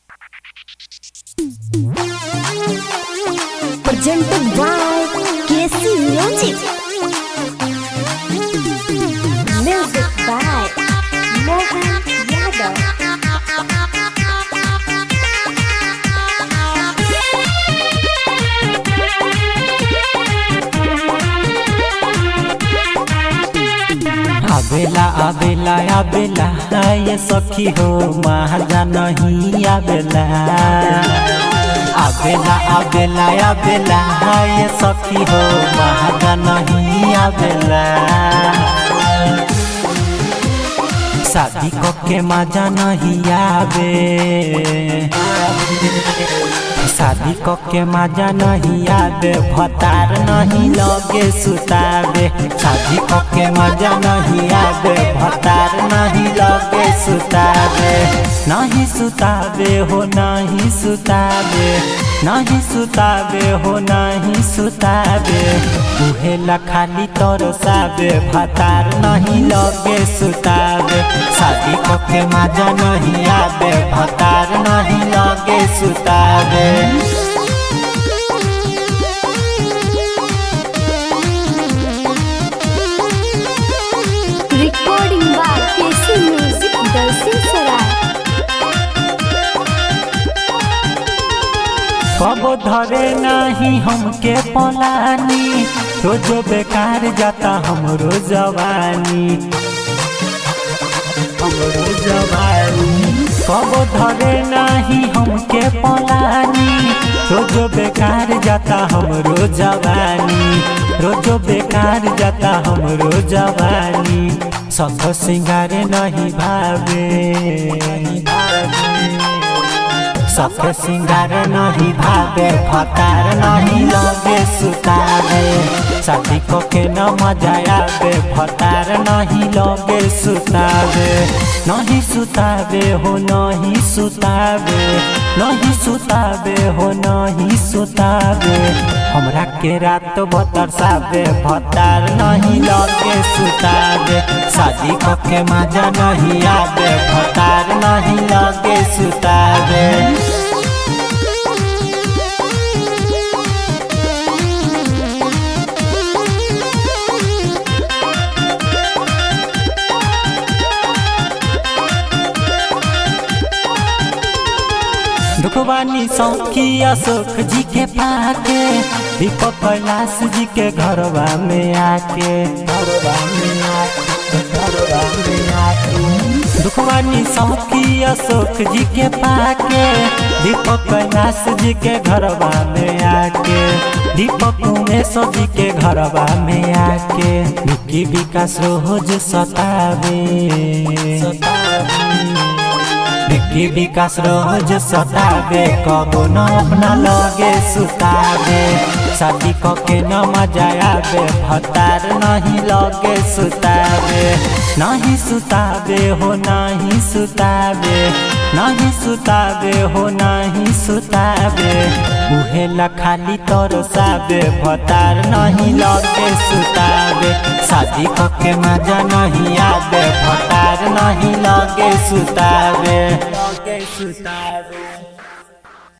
Presented by KC Music. Music by Mohan Yadav. आबेला आबेला आबेला ये सखी हो महाजा नहीं आबेला आबेला आबेला आबेला ये सखी हो महाजा नहीं आबेला शादी के मजा नहीं आबे शादी के मजा नहीं आबे भतार नहीं लगे सुताबे शादी के मजा नहीं आबे भतार नहीं लगे सुताबे नहीं सुताबे हो नहीं सुताबे नहीं सुताबे हो नहीं सुताबे उहेला खाली तरसाबे भतार नहीं लगे सुताबे शादी के मजा नहीं आबे भतार नहीं लगे सुताबे Recording by KC Music, Dalsin Sarai. कब धरे नहीं हमके पलानी रोज बेकार जाता हमरो जवानी हमरो जवानी कब धरे नहीं हमके पलानी रोज बेकार जाता हमरो जवानी रोज बेकार जाता हमरो जवानी सब सिंगार नहीं भावे नहीं भावे सख सिंगार नहीं भावे फतार नहीं लगे सुतावे शादी को के न मजा आवे फतार नहीं लगे सुतावे नहीं सुतावे हो नहीं सुतावे नहीं सुतावे हो नहीं सुतावे हमरा के रात बतरसावे फतार नहीं लगे सुतावे शादी को के मजा नहीं आवे फतार नहीं लगे सुतावे दुखवानी सौखी अशोक जी के पाके दीपक कैलाश जी के घरवा में आके घरवा में आके घरवा में आके दुखवानी सौखी अशोक जी के पाके दीपक कैलाश जी के घरवा में आके दीपक उमेश जी के घरवा में आके विकी विकास रोज सतावे सतावे विकी विकास रोज सतावे कबो न अपना लगे सुतावे शादी के न मजा आवे भतार नहीं लगे सुतावे नहीं सुतावे हो नहीं सुतावे नहीं सुतावे हो नहीं सुतावे उहेला खाली तरसावे भतार नहीं लगे सुतावे शादी के मजा नहीं आवे भतार नहीं लगे सुतावे लगे सुतावे